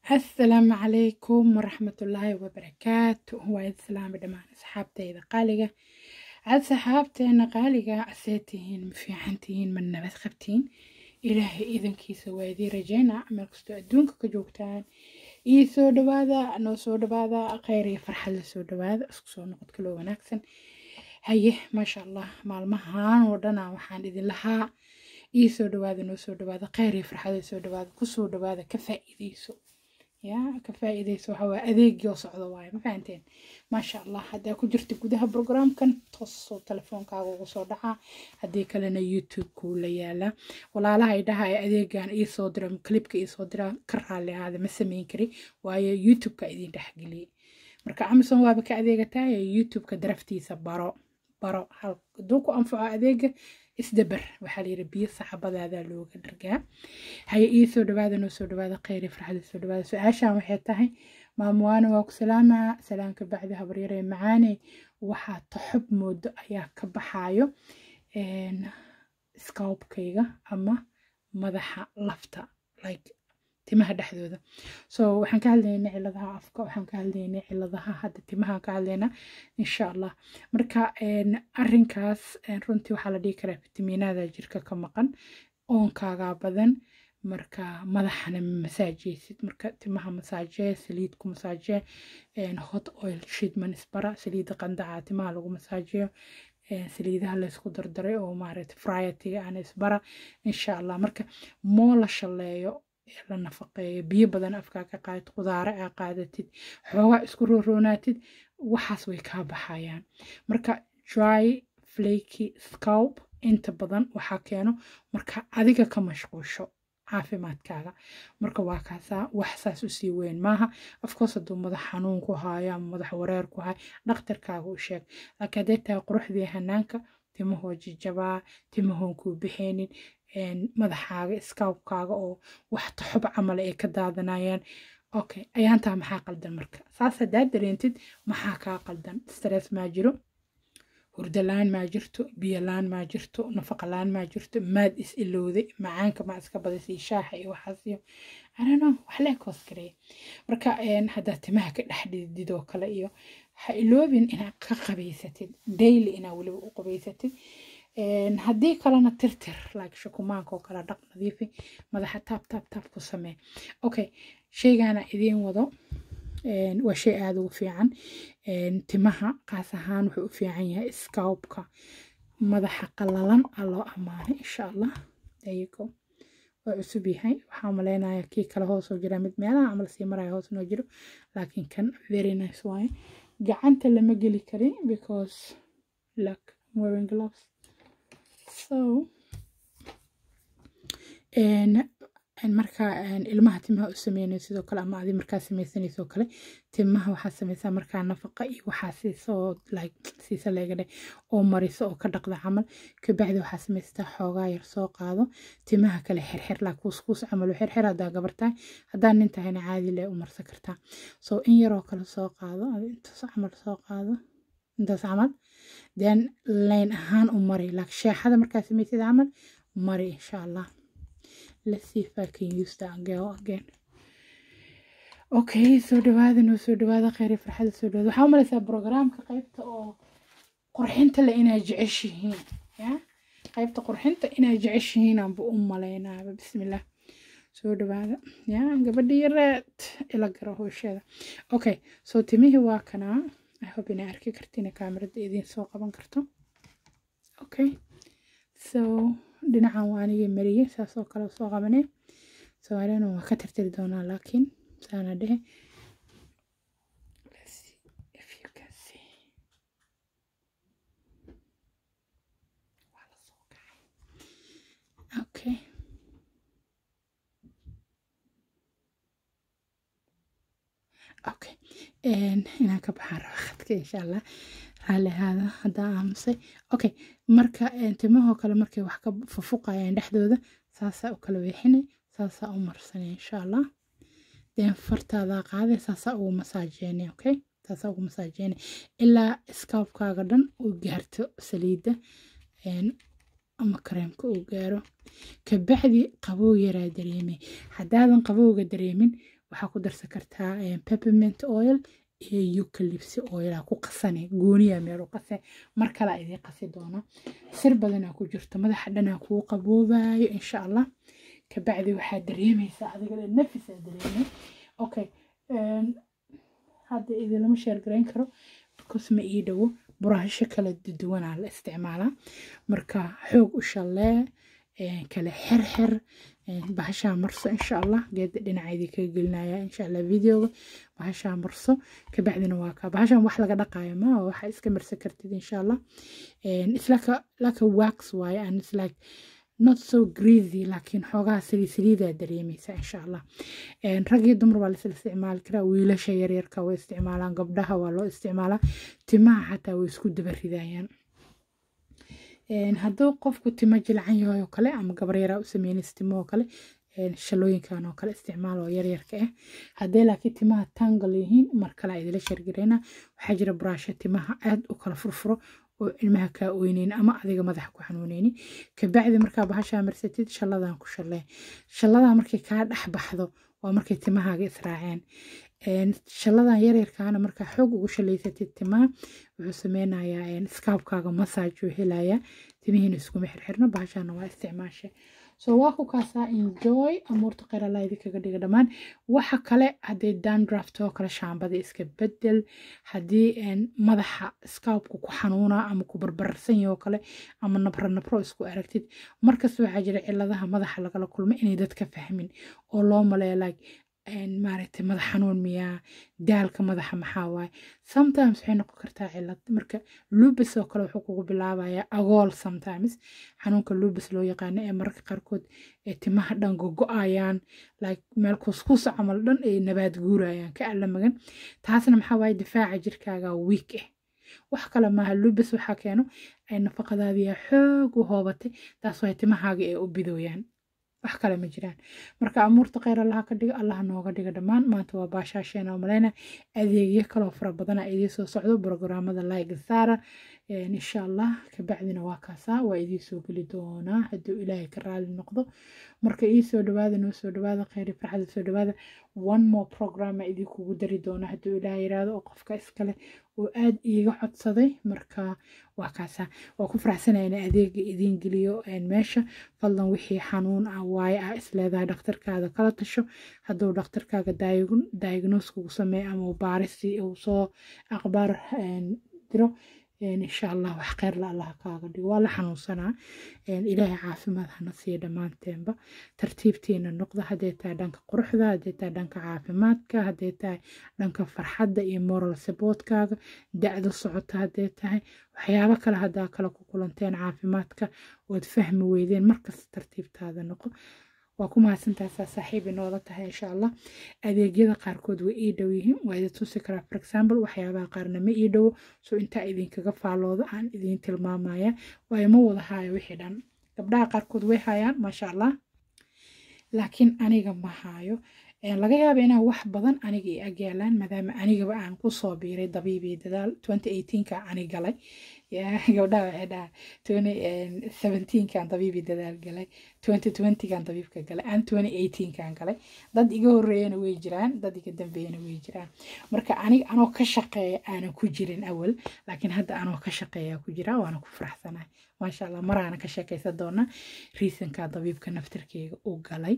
asalaamu calaykum waraxmatullaahi wabarakaatu waa id salaami dhammaan asxaabtayda qaaliga cad saxaabteena qaaliga asee tihiin ma fiican tihiin ma nabad qabtiin ilaahay idankiisa waa idii rajayna meel kastoo adduunka ka joogtaan iyo soo dhawaada noo soo dhawaada kheyr iyo farxad la soo dhawaada isku soo noqod kaloo wanaagsan haye maasha allah maalmahan oo dhana waxaan idin lahaa ii soo dhawaada noo soo dhawaada kheyr iyo farxad soo dhawaada kusoo dhawaada ka faa'iideyso yaa ka faa'iideyso waxa waa adeegii oo socdo waaye ma fahanteen maasha allah haddaa ku jirta gudaha programkan toosoo telefoonkaaga ugu soo dhacaa haddii kalena youtube kuu la yaalaa walaalaha ay dhahaya adeegan iisoo dira clipka iisoo dira ka raalli ahaada ma samayn kari waayo youtubeka idin dhexgeliyey marka amazon waaba ka adeegataa youtubeka daraftiisa baro baro hadduu ku anfaco adeega isdabar waxaa layidhi biyo saxabadaada looga dhargaa haye ii soo dhawaada noo soo dhawaada kheyri farxada soo dhawaada su-aashan waxay tahay maamuwaana waa ku salaamaa salaamka bacdi habaryare macaane waxaa taxob moodo ayaa ka baxaayo scoubkayga ama madaxa lafta like timaha dhexdooda so waxaan ka hadlaynaa ciladaha afka waxaan ka hadlaynaa ciladaha hadda timaha ka hadlaynaa insha allah marka arinkaas runtii waxaa la dhihi karaa fitamiinada jirka ka maqan oonkaagaa badan marka madaxana masaajeysid marka timaha masaajee saliid ku masaajee hot oil shidman isbara saliida qandaca timaha lagu masaajeeyo saliidaha laysku dardaray oo maaragta friatiga aan isbara insha allah marka moo la shaleeyo la nafaqeeyo biyo badan afkaa ka qaadid qudaare aa qaadatid xoogaa isku rooroonaatid waxaas way kaa baxayaan marka dry flaky scalp inta badan waxaa keeno marka adiga ka mashquusho caafimaadkaaga marka waa kaasaa wax saas usii weyn maaha afkoos hadduu madax xanuun ku haayo ama madax wareer ku hayo dhakhtarkaaga u sheeg laakiin hadday tahay quruxdii hanaanka timahoo jijabaa timahoon kuu bixeenin madaxaaga iskaabkaaga oo wax taxub camal ay ka daadanayaan okay ayaantaa maxaa qaldan marka saas haddaad dareentid maxaa kaa qaldan stress maa jiro hurdalaan maa jirto biyolaan maa jirto nafaqalaan maa jirto maad is ilowday macaanka maa iska badisay shaaxa iyo waxaasiyo anano wax lee koos gareeya marka haddaad timaha ka dhex dhidid oo kale iyo ha iloobin inaad ka qabaysatid daily inaad weliba u qabaysatid haddii kalena tirtir like shukumaanka oo kale dhaq nadiifi madaxa taab taab taab ku samee okay sheygaana idiin wado waa shay aada ugu fiican timaha qaas ahaan wuxuu u fiican yahay scoubka madaxa qalalan aa loo ammaanay insha allah dayigo waa cusub yahay waxaa maleynaya kii kale hoosoo jira mid meelaha camal sii maraya hoos noo jiro laakiin kan very nice waaye gacanta lama geli karin because like wearing gloves so markaa ilmaha timaha u sameynayo sidoo kale ama adi markaa samaysanayso kale timaha waxaa sameysaa markaa nafaqa iyo waxaa siisoo like siisa leegadhe oo mariso oo ka dhaqda camal kabacdi waxaa samaystaa xoogaa yar soo qaado timaha kale xirxir laa kuuskuus camal u xirxir haddaa gabartahay haddaa nin tahayna caadi lee u marsan kartaa so in yaroo kale soo qaado intaas camal soo qaado intaas camal then layn ahaan u mari like sheexada markaa samaysid camal mari insha allah let's see if I can use that girl again okay soo dhawaada noo soo dhawaada kheyri farxada soo dhawaada waxaa umalaysaa programka qaybta oo qurxinta le inaa jeceshihiin ya qaybta qurxinta inaa jeceshihiin aanba u malaynaaba bismillah soo dhawaada ya gabadha yareed ila garo hoosheeda okay so timihii waa kanaa i hope inaa arki kartina kaamirada idiin soo qaban karto okay so dhinacan waa anigii mariyey saasoo kale soo qabanay soomaaliyana waa ka tirtiri doonaa laakiin saana dhehe okay okay inaan ka baxaan raba khadka insha allah raalli ahaada haddaa aamusay okay marka timahoo kale markay wax ka fufuqayaan dhexdooda saasaa u kala weexinay saasaa u marsanay insha allah den fartaadaa qaaday saasaa ugu masaajeynay okay saasaa ugu masaajeynay ilaa iskaabkaaga dhan uu gaarto saliidda ama kareemka uu gaaro kabacdi qabow yaraa dareemay haddaadan qabowga dareemin waxaa ku darsan kartaa peppermint oil iyo eucalyptus oil ku qasane gooniya meel u qase mar kale idiin qasi doona sir badanaa ku jirto madaxa dhanaa kuu qaboobayo insha allah kabacdi waxaa dareemaysaa adiga dhan nafisaa dareemay okay hadda idinlama sheergarayn karo because ma ii dhowo buraasho kala duwanaa la isticmaalaa marka xoog u shallee kala xirxir bahashaa marso insha allah geeda dhinaceedii kaga gelinaya insha allah videoga bahashaa marso kabacdina waa kaa bahashan wax laga dhaqayo ma waxa iska marsan kartid insha allah it's like a, like a wax waaye and it's like not so greasy laakiin xoogaha saliid saliidaa dareemaysa insha allah rag iyo dumar waa laisla isticmaali karaa wiilasha yaryarka way isticmaalaan gabdhaha waa loo isticmaalaa timaha xataa way isku daba ridayaan hadduu qofku timo jilcan yahay oo kale ama gabar yaraa u sameynaysa timo oo kale shalooyinkan oo kale isticmaal oo yaryarka ah haddee laakiin timaha tangal yihiin mar kale idila shargareyna waxaa jira buraasho timaha aad u kala furfuro oo ilmaha kaa oyneyn ama adiga madaxa ku xanuuneyni kabacdi markaa bahashaa marsatid shalladan ku shallee shalladaa markay kaa dhex baxdo waa markay timahaaga israaceen shalladan yaryarkaana markaa xoog ugu shalaysatid timaha wuxuu sameynayaa skaabkaaga massage uu helayaa timihiina iskuma xirxirno bahashaana waa isticmaashe so waa ku kaasaa enjoy amuurta qeyralaadi kaga dhiga dhammaan waxa kale haddii dandraft oo kale shaambada iska bedel haddii madaxa scoubka ku xanuuna ama ku barbarsan yaho kale ama nabro nabro isku aragtid markasta waxaa jira ciladaha madaxa lagala kulma inay dadka fahmin oo loo maleeya like maaragtay madax xanuun miyaa daalka madaxa maxaa waaye sometimes waxay noqon kartaa cilad marka lubis oo kale wuxuu kugu bilaabayaa agool sometimes xanuunka lubis loo yaqaano ee mararka qaarkood ee timaha dhan gogo-ayaan like meel kuskuusa camal dhan ay nabaad guurayaan ka alla magan taasna maxaa waaye difaaca jirkaaga week ah wax kale maaha lubis waxaa keeno ay nafaqadaadiya xoog u hoobatay taas waay timahaaga ee u bidooyaan wax kale ma jiraan marka amuurta kheyr allaha ka dhiga allaha nooga dhiga dhammaan maanta waa baashaasheena oo maleyna adeegyo kaloo fara badana idii soo socdo brograamada like saara insha allah kabacdina waa kaasaa waa idii soo geli doonaa hadduu ilaahay ka raali noqdo marka ii soo dhawaada noo soo dhawaada kheyri farxada soo dhawaada one more programa idii kugu dari doona hadduu ilaahay yiraahdo oo qofka iskale oo aad iiga codsaday marka waa kaasaa waa ku faraxsanaya in adeega idiin geliyo meesha fadlan wixii xanuun ah waaye ah isleedahay dhakhtarkaada kala tasho hadduu dhakhtarkaaga diagnose kugu sameeyo ama uu baarisi uu soo aqbaar diro insha allah wax kheyr la allah kaaga dhigo waa la xanuunsanaa ilaahay caafimaad hana siiya dhammaanteenba tartiibtiina noqda hadday tahay dhanka quruxda hadday tahay dhanka caafimaadka hadday tahay dhanka farxadda iyo moral supportkaaga da-da socota hadday tahay waxyaabo kale haddaa kale ku kulanteen caafimaadka ood fahmi weydeen markasta tartiibtaada noqo waa ku mahadsantaasa saaxiib inoola tahay insha allah adeegyada qaarkood way ii dhow yihiin waa idin tusi karaa for example waxyaabaha qaarna ma ii dhowo so intaa idinkaga faalooda aan idiin tilmaamaya waayo ma wada haayo wixii dhan gabdhaha qaarkood way hayaan maasha allah laakiin aniga ma haayo laga yaaba inaan wax badan aniga i agyaalaan maadaama anigaba aan kusoo biiray dabiibii dadaal ka ani galay gabdhaha waxay dhahaa twenty seventeenkan dabiibii dadaal galay twenty twentygan dabiibka galay aan twenty eighteenkan galay dad iga horeeyana way jiraan dad iga dambeeyana way jiraan marka aniga anoo ka shaqeeya aanan ku jirin awal laakiin hadda anoo ka shaqeeya ku jira waana ku faraxsanahay maasha allah maraana ka sheekaysan doona riisanka dabiibka naftarkeyga u galay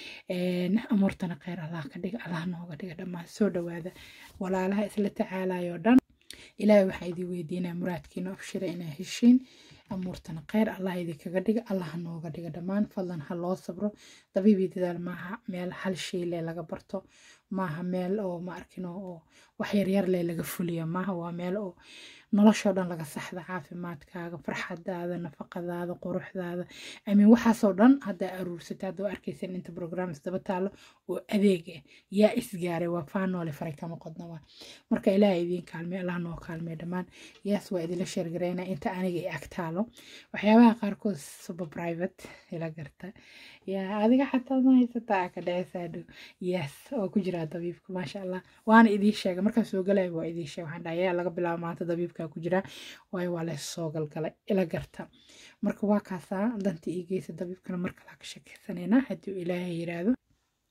amuurtana kheyr allah ka dhiga allah nooga dhiga dhammaan soo dhawaada walaalaha isla tacaalayo dhan ilaahay waxaa idin weydiinaa muraadkiina afshira inaa heshiin amuurtana kheyr allah idinkaga dhiga allah nooga dhiga dhammaan fadlan ha loo sabro dabiibii dadaal maaha meel hal shay le laga barto maaha meel oo ma arkin oo wax yaryar le laga fuliyo maaha waa meel oo noloshoo dhan laga saxda caafimaadkaaga farxadaada nafaqadaada quruxdaada amin waxaasoo dhan haddaa aruursata haddoo arkaysan inta programs daba taalo oo adeeg ah yaa isgaaray waa faanoole faray kama qodna waa marka ilaaha idiin kaalmey allah noo kaalmey dhammaan yaas waa idinla sheergareyna inta aniga i ag taalo waxyaabaha qaarkood suba private ila garta yaa adiga xataa ma haysataa ka dhecesaa dhow yes oo ku jiraa dabiibka maasha allah waana idiin sheega markaan soo galaya waa idiin sheega waxaan dhahay yaa laga bilaabo maanta dabiibka ku jiraa waayo waa lees soo galgalay ila garta marka waa kaasaa dantii ii geysa dabiibkana mar kalaa ka sheekeysanayna haddii ilaahay yiraahdo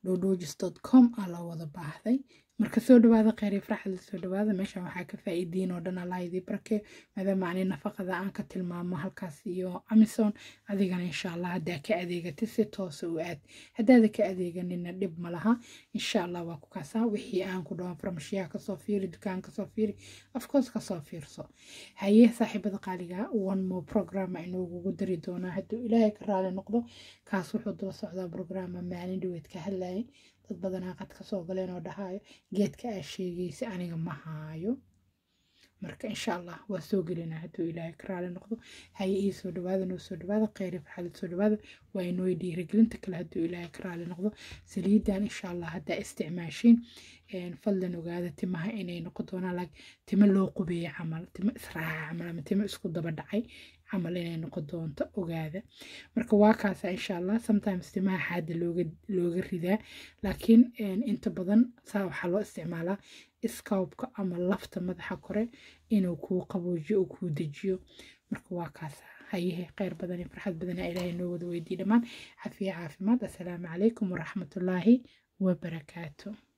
dhodojis com aa loo wada baahday marka soo dhawaada kheyr iyo farxad soo dhawaada meeshan waxaa ka faa'iidiin oo dhan allah idii barke maadaama ani nafaqada aan ka tilmaamo halkaas iyo amison adigana insha allah haddaa ka adeegatid si toosa u aad haddaada ka adeeganina dhib ma laha insha allah waa ku kaasaa wixii aan ku dhawan farmashiyaha kasoo fiiri dukaan kasoo fiiri afcourse kasoo fiirso haye saaxiibada qaaliga one more program inoogugu dari doonaa hadduu ilaahay ka raali noqdo kaas wuxuu daba socdaa programa maalin dhaweed ka hadlayay dad badanaa qad ka soo galeen oo dhahayo geedka aa sheegaysa aniga ma haayo marka insha allah waa soo gelinaa hadduu ilaahay ka raali noqdo haye ii soo dhawaada noo soo dhawaada kheyri farxalid soo dhawaada waa inoo dhiirigelinta kale hadduu ilaahay ka raali noqdo saliidan insha allah haddaa isticmaashiin fadlan ogaada timaha inay noqon doonaan like timo loo qubeeye camal timo israaca camal ama timo isku daba dhacay camal inay noqon doonto ogaada marka waa kaasa insha allah sometimes timaha xaada looga looga ridaa laakiin inta badan saa waxaa loo isticmaalaa scoubka ama lafta madaxa kore inuu kuu qaboojiyo oo kuu dejiyo marka waa kaasa hayehe kheyr badan iyo farxad badana ilaahay noo wada weydiiy dhammaan cafiya caafimaad assalaamu calaykum waraxmatullaahi wabarakaatu